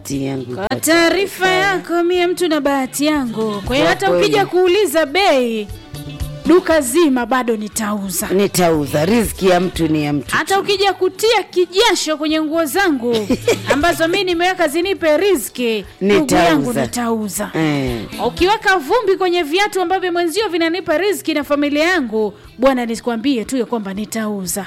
bahati yangu. Kwa taarifa yako, mie mtu na bahati yangu. Kwa hiyo Kwa hata kweli. ukija kuuliza bei, duka zima bado nitauza. Nitauza, riziki ya mtu ni ya mtu. Hata ukija kutia kijasho kwenye nguo zangu ambazo mi nimeweka zinipe riziki, ndugu Nitauza. yangu nitauza. Eh, Ukiweka vumbi kwenye viatu ambavyo mwenzio vinanipa riziki na familia yangu, bwana, nisikwambie tu ya kwamba nitauza.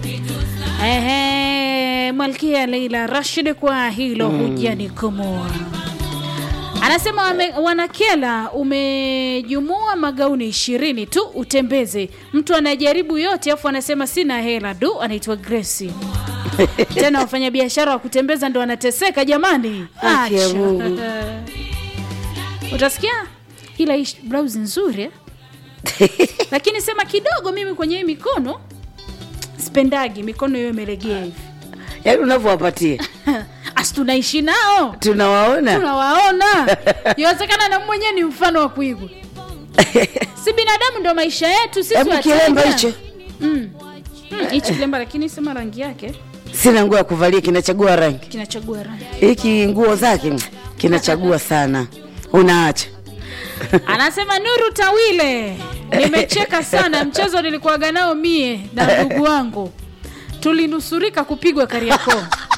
Ehe, Malkia Leila Rashid, kwa hilo hujanikomoa. Anasema wame, wanakela umejumua magauni ishirini tu utembeze. Mtu anajaribu yote afu anasema sina hela du. Anaitwa Grace. Tena wafanyabiashara wa kutembeza ndo wanateseka jamani. Haki ya Acha. Mungu. Utasikia ila hii blouse nzuri eh? lakini sema kidogo, mimi kwenye hii mikono spendagi mikono hiyo imelegea hivi yaani unavyowapatia asi tunaishi nao tunawaona tunawaona yawezekana na mwenyewe ni mfano wa kuigwa si binadamu ndo maisha yetu sisi hebu wateja. kilemba hicho Mm. Mm, hichi kilemba lakini sema rangi yake sina nguo ya kuvalia kinachagua rangi kinachagua rangi hiki nguo zake mm, kinachagua sana unaacha anasema nuru tawile nimecheka sana mchezo nilikuwaga nao mie na ndugu wangu tulinusurika kupigwa kariakoo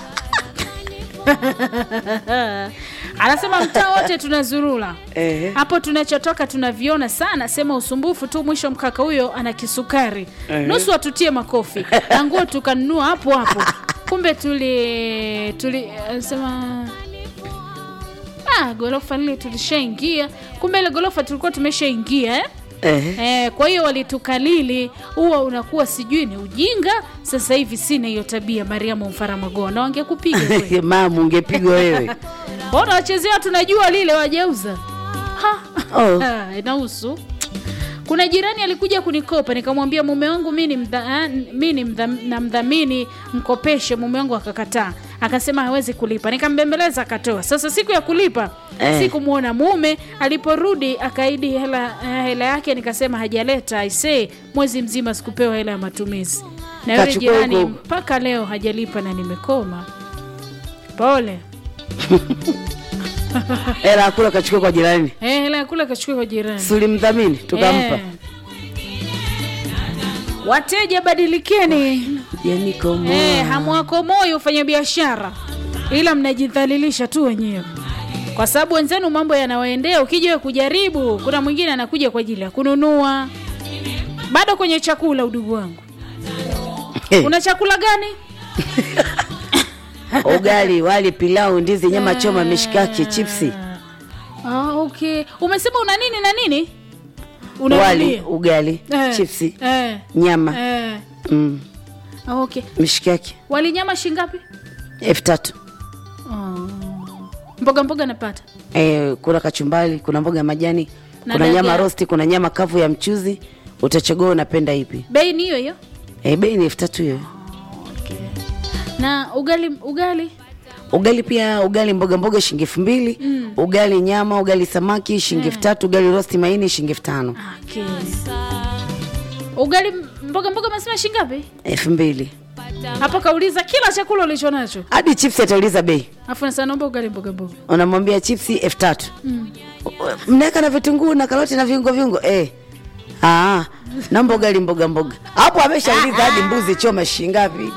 anasema mtaa wote tunazurula Ehe. hapo tunachotoka tunaviona sana sema usumbufu tu mwisho mkaka huyo ana kisukari Ehe. nusu atutie makofi na nguo tukanunua hapo hapo kumbe tuli tuli anasema ah, gorofa lile tulishaingia kumbe ile gorofa tulikuwa tumeshaingia eh? Ehe. Eh, kwa hiyo walitukalili huwa unakuwa sijui ni ujinga sasa hivi sina hiyo tabia mariamu mfaramagoa na wangekupiga kweli. mama ungepigwa wewe Mbona wachezea tunajua lile wajeuza Ha. Oh. Ha, inahusu kuna jirani alikuja kunikopa nikamwambia mume wangu mi ni mdha, ah, mi ni mdha, namdhamini mkopeshe mume wangu akakataa akasema hawezi kulipa nikambembeleza akatoa sasa siku ya kulipa Eh. sikumwona mume aliporudi akaidi hela, eh, hela yake nikasema hajaleta aisee mwezi mzima sikupewa hela ya matumizi na yule Kachukua jirani huko. mpaka leo hajalipa na nimekoma pole hela akula kachukua kwa jirani Eh, hela ya kula kachukua kwa jirani sulimdhamini tukampa Eh. Wateja badilikeni, yani komo eh, hamwakomoi ufanya biashara, ila mnajidhalilisha tu wenyewe, kwa sababu wenzenu mambo yanawaendea. Ukija wewe kujaribu, kuna mwingine anakuja kwa ajili ya kununua. Bado kwenye chakula, udugu wangu, una chakula gani? ugali wali pilau ndizi nyama choma mishikaki chipsi Ah, okay. Umesema una nini na nini? wali Unarudia? ugali Eh, chipsi eh, nyama eh. mm. Ah, okay. mishikaki Wali nyama shingapi? elfu tatu Oh. Mboga mboga napata Eh, kuna kachumbali kuna mboga ya majani Na kuna dagaa. nyama rosti kuna nyama kavu ya mchuzi utachagua unapenda ipi bei ni hiyo hiyo eh, bei ni elfu tatu hiyo na ugali ugali ugali pia ugali mboga mboga shilingi elfu mbili Mm. ugali nyama ugali samaki shilingi elfu tatu ugali rosti maini shilingi elfu tano okay. ugali mboga mboga masema shingapi elfu mbili hapa kauliza kila chakula ulicho nacho hadi chipsi atauliza bei afu nasa naomba ugali mboga mboga unamwambia chipsi elfu tatu mm. mnaweka na vitunguu na karoti na viungo viungo eh. Ah, naomba ugali mboga mboga hapo ameshauliza hadi mbuzi choma shingapi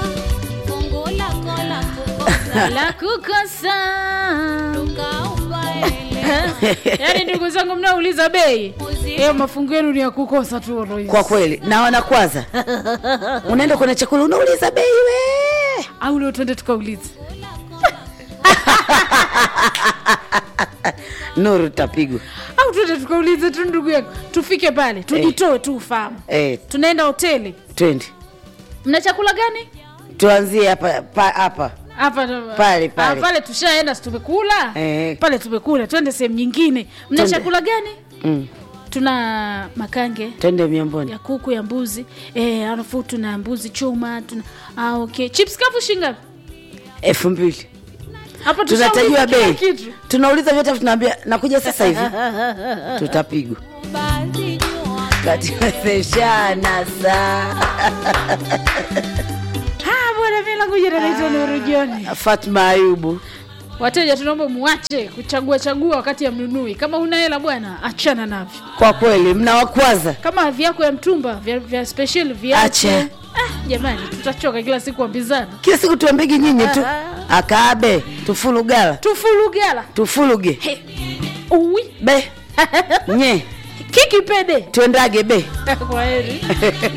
la kukosa yaani ndugu zangu mnaouliza bei hiyo mafungu yenu ni ya kukosa tu Royce. kwa kweli na wanakwaza unaenda kwenye chakula unauliza bei we au leo twende tukauliza nuru tapigwa au twende tukaulize tu ndugu yangu tufike pale tujitoe tu ufahamu eh, tunaenda hoteli twende mna chakula gani tuanzie hapa pa- hapa hapa Pale, pale. Ah, pale tushaenda si tumekula Eh. pale tumekula twende sehemu nyingine mna Twende. chakula gani mm. tuna makange twende miamboni ya kuku ya mbuzi eh, alafu tuna mbuzi chuma tuna ah, okay. chips kavu shingapi elfu mbili hapo tunatajiwa tushauliza bei kila kitu tunauliza vyote tunaambia nakuja sasa hivi tutapigwa katimeseshana saa Ah, bwana mimi langu jina naitwa Nuru John fatma ayubu wateja tunaomba muache kuchagua chagua wakati ya mnunui kama una hela bwana achana navyo kwa kweli mnawakwaza kama vyako ya mtumba vya, vya special viache Ache. ah, jamani tutachoka kila siku ambizana kila siku tuambegi nyinyi tu Ah. akaabe tufulugala tufulugala tufuluge He. uwi be nye kikipede tuendage be kwa heri